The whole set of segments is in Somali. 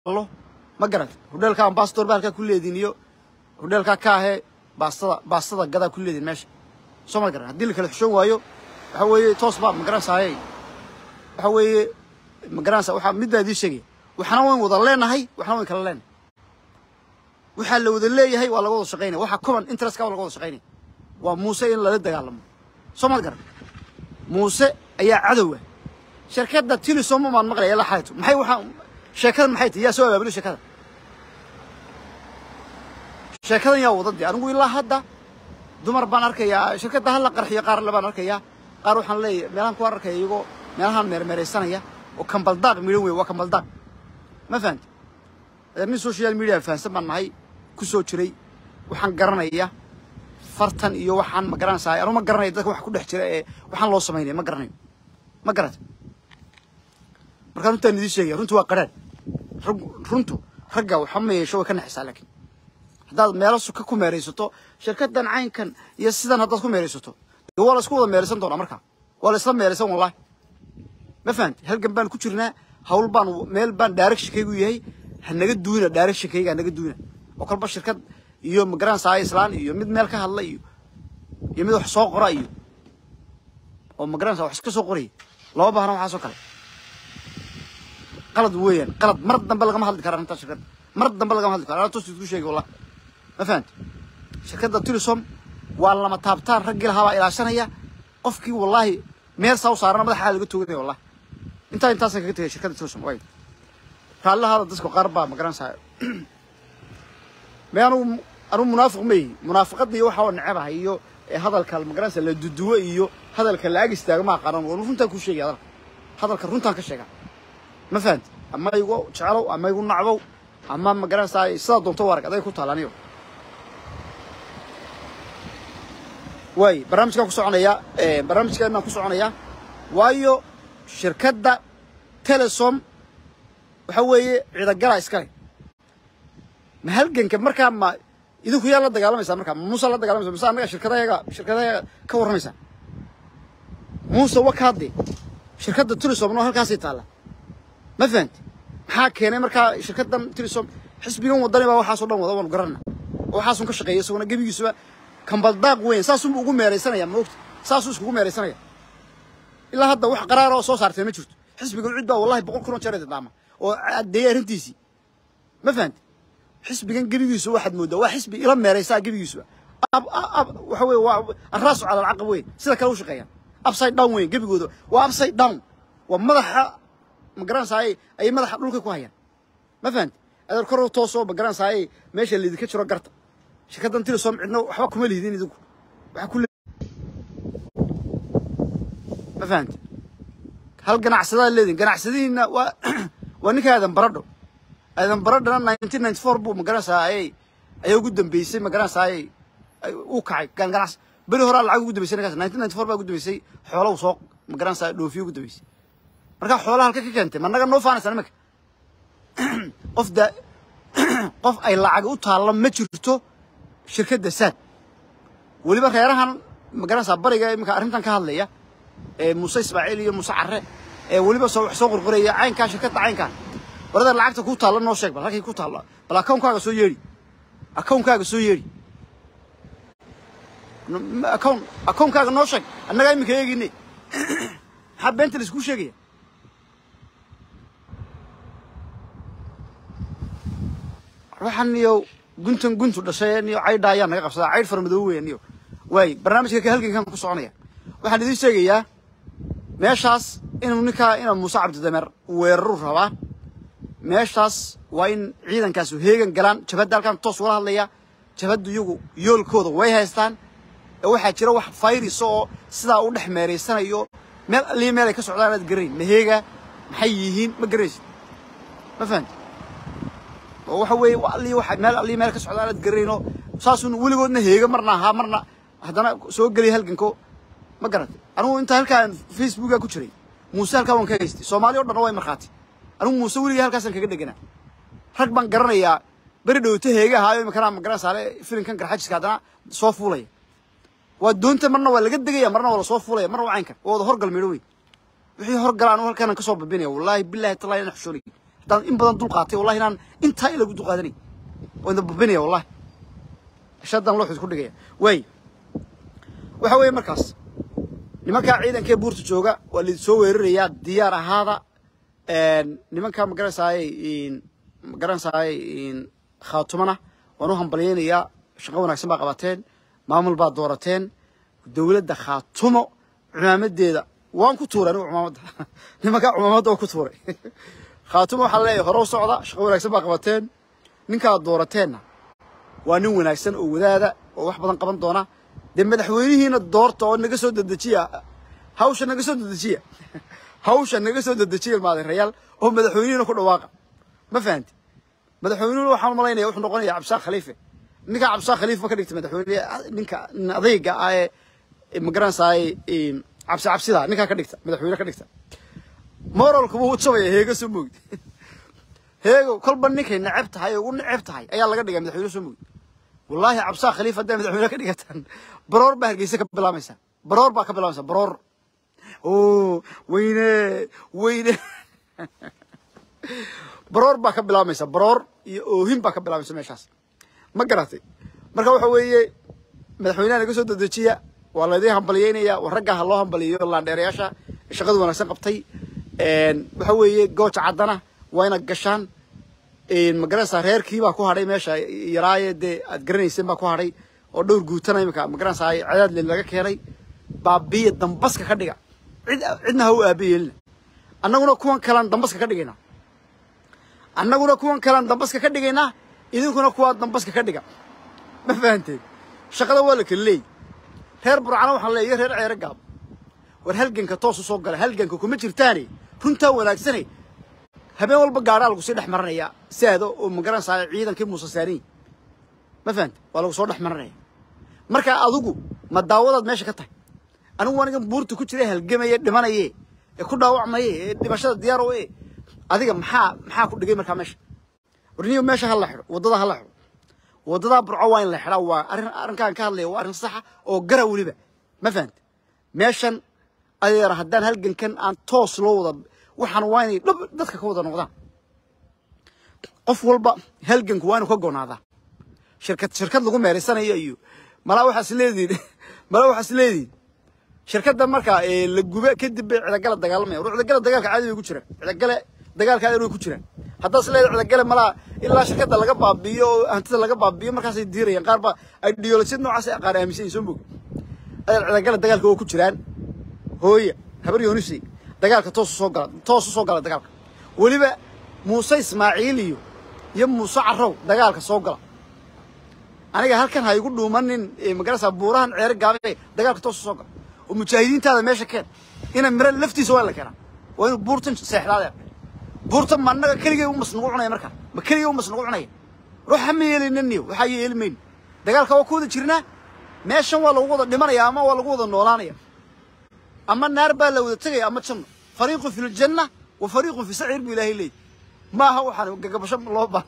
lo ma garata hodheelka ambassador ba halkaa ku leediin iyo hodheelkaa ka ahee baastada baastada gadaa ku leediin meesha soo ma garan haddii la kala xushoon waayo waxa weeye toos baa ma garanaysaayey waxa weeye ma garanaysa waxaa mid baa idii sheegaya waxna wayn wada leenahay waxna wayn kala leenahay waxaa la wada leeyahay waa laga wada shaqaynaya waxaa common interestka waa laga wada shaqaynaya waa muuse in lala dagaalamo soo ma garan muuse ayaa cadow ah shirkadda tilisom maan maqlaya la xayto maxay waxaa sheekadan maxay tahay yaa soo abaabulay sheekada sheekadan yaa wada dee anigu ilaa hadda dumar baan arkayaa shirkadda hala qarxiyo qaar le baan arkayaa qaar waxaan leeyahay meelahan ku arkaya iyagoo meelahan meermeeraysanaya oo kambaldaaq midhan wey waa kambaldaaq ma fahamti nin social media fahamsan baan nahay ku soo jiray waxaan garanaya fartan iyo waxaan ma garanaysaa anu ma garanayo dadka wax ku dhex jira ee waxaan loo samaynaya ma garanayo ma garata markaa runtaan idiin sheegaya runtu waa qaraan runtu ragga waxa ma yeesho way ka naxisaa laakiin haddaad meelo suka ku meeraysato shirkaddan caynkan iyo sidan haddaad ku meeraysato dee waa la isku wada meeraysan doonaa markaa waa la isla meeraysan wallahi ma fahamti halgan baan ku jirnaa hawl baan meel baan directionkaygu yahay ha naga duuna directionkayga ha naga duuna oo kolba shirkad iyo magaranaysaa islaan iyo mid meel ka hadla iyo iyo mid wax soo qora iyo oo magaranaysaa wax iska soo qoraya lama baahna waxaasoo kale qalad weeyaan qalad mar dambe lagama hadli kara arrintaa shirkadda mar dambe lagama hadli karo anaa toos isku sheegay wallah ma fahamti shirkadda tilisom waa lama taabtaan raggii lahaa baa ilaashanaya qofkii wallaahi meel saa u saarana madaxaa laga tooganaya wallahi intaa intaasaan kaga tegay shirkadda tilisom way raallahaada dadka qaar baa magaranaysaa me anugu anugu munaafiq ma yihi munaafiqadda iyo waxa oo necebahay iyo hadalka magaranaysa la duduwo iyo hadalka la ag istaago ma aqaanan waa runtaan kuu sheegaya hadalka hadalka runtaan ka sheega ma fahamti ama igu jeclow ama igu nacbow ama magaranaysaa sidaa doonto warag aday ku taalaaniyo waay barnaamijkaan ku soconayaa barnaamijkeenaan ku soconayaa waayo shirkadda telesom waxa weeye ciidagala iskale ma halganka markaa ma idinku yaa la dagaalamaysaa markaa ma muusa la dagaalamaysa mise annaga shirkadayaga shirkadayaga ka warramaysaa muuse wakaade shirkadda tilisom noo halkaasay taalla ma fahamti maxaa keenay markaa shirkaddan tilisom xisbigan wadani baa waxaasoo dhan wada waanu garanna oo waxaasun ka shaqeeya isaguna gebigiisuba kambaldaaq weyn saasunbu ugu meeraysanaya maogta saasuu iskugu meeraysanaya ilaa hadda wax qaraar oo soo saartay ma jirto xisbiga cid baa wallahi boqol kun oo jeer idindaama oo caddeeyay arrintiisii ma fahamti xisbigan gebigiisu waxaad mooddaa waa xisbi ila meeraysaa gebigiisuba waxa weye waa arraasu cala alcaqab weyn sida kale u shaqeeyaan upside down weyn gebigooda waa upside down waa madaxa ma garanaysaayey ayay madaxa dhulka ku hayaan ma fahamti adeer kor toosoo ma garanaysaayey meesha laydinka jiro garta shirkaddan tilisom cidna waxba kuma lihdin idinku waxa ku ma fahamti hal ganacsadaa leedin ganacsadihiina waa waa ninka aadan baradho aadan baradhana nineteen ninety four buu magaranaysaa ayay ayaa ugu dambeysay magaranaysaa ayay uu kacay ganacs beri horaa lacag ugu dambeysay ninkaas nineteen ninety four baa ugu dambeysay xoolaha soo magaranaysaa dhoofiyo ugu dambeysay marka xoolaha halka ka keentay ma naga noo faanaysaa nimanka qof da qof ay lacag u taallo ma jirto shirkadda saad weliba reerahan magaranaysaa bariga iminka arrintan ka hadlaya ee muuse ismaaciil iyo muuse carre ee weliba soo wax soo qorqoraya caynkaa shirkadda caynkaa warada lacagta ku taalla noo sheeg bal halkay ku taalla bal akawnkaaga soo yeedhi akawnkaaga soo yeedhi akawn akawnkaaga noo sheeg annagaa iminka eegine maxaa beenta la iskuu sheegaya waxaan iyo guntan guntu dhashay niyo caydha ayaa naga qabsadaa caydh fara madoobe weya niyo waay barnaamijka halgankan ku soconaya waxaan idiin sheegayaa meeshaas inuu ninkaa ina muuse cabdidameer weeraru rabaa meeshaas waa in ciidankaasu heegan galaan jabhadda halkaan toos ugala hadlaya jabhaddu iyagu yoolkooda way haystaan ee waxaa jira wax fayrisa oo sidaa u dhex meeraysanayo meel allii meel ay ka socdaan aad garanayn maheega maxay yihiin ma garanaysid ma fahamti oo waxa weeye allii waxa meel allii meel ka socdaan aad garanayno saasuun weligoodna heega marna ahaa marna haddana soo geliya halganko ma garatay anigu inta halkaan facebooka ku jiray muuse halkaa waan ka haystay soomaali o dhanna way markhaati anigu muuse weligii halkaasaan kaga dheganaa rag baan garanayaa beri dhowto heega ahaayo imikana magaranaysaale filinkan garxajiska haddana soo fuulaya waa doonta marna waa laga degaya marna waa lasoo fuulaya marna waa caynkan waa wada horgal midho wey wixii horgala anigu halkaanan kasoo babinaya wallaahi billahi tallahi ina xushoonay haddaan in badan dul qaatay wallahi inaan intaa in lagu dul qaadanay oo inda bubinaya wallahi shadan loo xid ku dhigaya way waxa weeye markaas nimankaa ciidankee buurta jooga waa la soo weerarayaa diyaar ahaada nimankaa magaranaysaayey magaranaysaayey khaatumana waan u hambalyaynayaa shaqo wanaagsan baa qabateen maamul baa doorateen dowladda khaatumo cumaamadeeda waan ku tuuray anigu cumaamadda nimankaa cumaamadda waa ku tuuray khaatumo waxaa leeyahay hore u socda shaqo wanaagsan baa qabateen ninkaad doorateenna waa nin wanaagsan oo wadaada oo wax badan qaban doona dee madaxweynihiina doorta oo naga soo dedejiya hawsha naga soo dedejiya hawsha naga soo dedejiya ilmaadeerayaal oo madaxweynihiina ku dhawaaqa ma fahanti madaxweynuhuna waxaan malaynaya wuxuu noqonaya cabdisaaq khaliife ninka cabdisaaq khaliife ma ka dhigta madaxweyne ninka adayga ah ee magaranaysaay cabsi cabsida ninkaa ka dhigta madaxweyne ka dhigta moralku wuu jabaya heega soo moogid heego kolba ninkay neceb tahay oo u neceb tahay ayaa laga dhigay madaxweyne soo moogid wallaahi cabdisaaq khaliife hadday madaxweyne ka dhigataan baroor baa hargeysa ka bilaamaysa baroor baa ka bilaamaysa baroor o weyne weyne baroor baa ka bilaamaysa baroor iyo oohin baa ka bilaamaysa meeshaas ma garatay marka waxa weeye madaxweynaha naga soo dedejiya waa laydin hambalyeynaya waa raggaa ha loo hambaliyo laandheerayaasha shaqada wanaagsan qabtay waxa weeye gooja caddana waa inaad gashaan magaranaysaa reerkii baa ku hadhay meesha yaraaye dee aad garanayseen baa ku hadhay oo dhowr guutana imika magaranaysaa cadaadle laga keenay baabiya dambaska ka dhiga cid cidna ha u aabayeelina annaguna kuwan kalaan dambaska ka dhigaynaa annaguna kuwan kalaan dambaska ka dhigaynaa idinkuna kuwaa dambaska ka dhiga ma fahanteen shaqada waa la kala leeyi reer burcana waxaan leeyahy reer ceere gaab war halganka toos u soo gala halganka kuma jirtaane runtaa wanaagsane habeen walba gaadhaa lagu sii dhex maranaya saado oo magaranaysaa ciidankii muuse saariy ma fahanta waa lagu soo dhex maranaya marka adigu ma daawadaad meesha ka tahay anigu anigan buurta ku jira halgamaye dhimanaye ee ku dhaawacmaye ee dhimashada diyaar o e adiga maxaa maxaa ku dhigay markaa meesha warniyo meesha ha la xidho waddada ha la xidho waddadaa burco waa in la xidhaa waa arrin arrinkaan ka hadlaya waa arrin saxa oo gara weliba ma fahanta meeshan adeer haddaan halgankan aan toos loo wada waxaan waa inay dhab dadka ka wada noqdaan qof walba halganku waa inuu ka goonaadaa shirkad shirkad lagu meeraysanayo iyo malaa waxaas leediin malaa waxaas leediin shirkadda markaa la gube kadib bay cidagala dagaalamaya war cidagala dagaalka caadi bay ku jiraan cidagale dagaalka caadi way ku jiraan haddaas leedahay cidagale malaa ilaa shirkadda laga baabi'iyo oo hantida laga baabi'iyo markaasay diirayaan qaar ba ideolojiyad noocaas ay qaar aaminsan yihin soo mogi adeer cidagale dagaalka waa ku jiraan hooya habar yoonisi dagaalka toos u soo gala toos u soo gala dagaalka weliba muuse ismaaciil iyo iyo muuse carrow dagaalka soo gala aniga halkan ha igu dhuumanin magarasa buurahan ceere gaabe dagaalka toos u soo gala oo mujaahidiintaada meesha keen ina miro laftiisa waa in la keenaa waa inuu buurtan seexdaadee buurtan ma annaga keligay u mas nagu cunaya markaa ma keligay u mas nagu cunaya ruuxa ma yeelinaniyo waxaa yeeli mayno dagaalka waa ku wada jirnaa meeshan waa lagu wada dhimanaya ama waa lagu wada noolaanaya ama naar baa la wada tegaya ama janno fariiqun fi ljanna wa fariiqun fi saciir buu ilaahay leeyahy ma aha waxaan gagabasho loo baa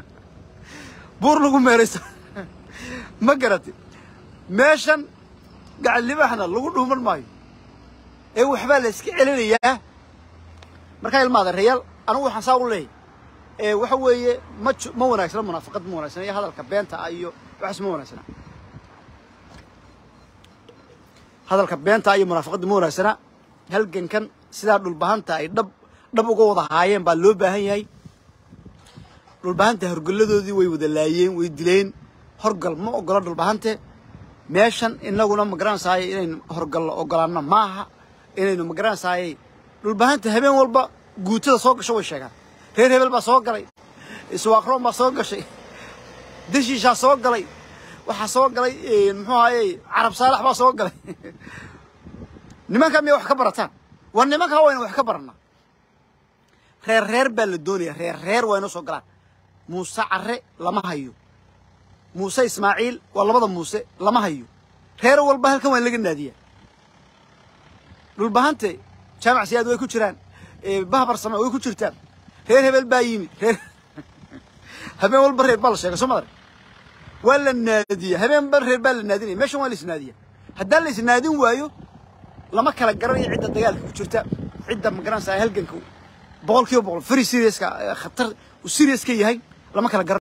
buur lagu meeraysa ma garatay meeshan gacallibaxna lagu dhuuman maayo ee waxbaa la iska celinayaa markaa ilmaada reyaal anigu waxaan saa u leeyahy ee waxa weeye ma ju- ma wanaagsana munaafaqad ma wanaagsana iyo hadalka beenta ah iyo waxaas ma wanaagsana hadalka beenta iyo munaafaqadda ma wanaagsana halgankan sidaa dhulbahanta ay dhab dhab uga wada haayeen baa loo baahan yahay dhulbahanta horgoladoodii way wada laayeen way dileen horgal ma ogola dhulbahante meeshan inaguna magaranaysaay inaynu horgallo ogolaano maaha inaynu magaranaysaay dhulbahanta habeen walba guutada soo gasho way sheegaan reer hebel baa soo galay iswaaqroon baa soo gashay deshiishaa soo galay waxaa soo galay muxuu ahaye carab saalax baa soo galay nimanka miyay wax ka barataan war nimankaa waynu wax ka baranaa reer reer baa la doonaya reer reer waa inoo soo galaan muuse care lama hayo muuse ismaaciil waa labada muuse lama hayo reer walba halkan waa in laga naadiyaa dhulbahante jaamac siyaad way ku jiraan bahbar same way ku jirtaan reer hebel baa yimid reer habeen walba reer baa la sheegay soo madar waa la naadiya habeen ba reer baa la naadinaya meeshan waa la isnaadiya haddaan la isnaadin waayo lama kala garanayo cidda dagaalka ku jirta cidda magaranaysaa halganka boqol kiiba boqol very seriouska khatar uu serious ka yahay lama kala garan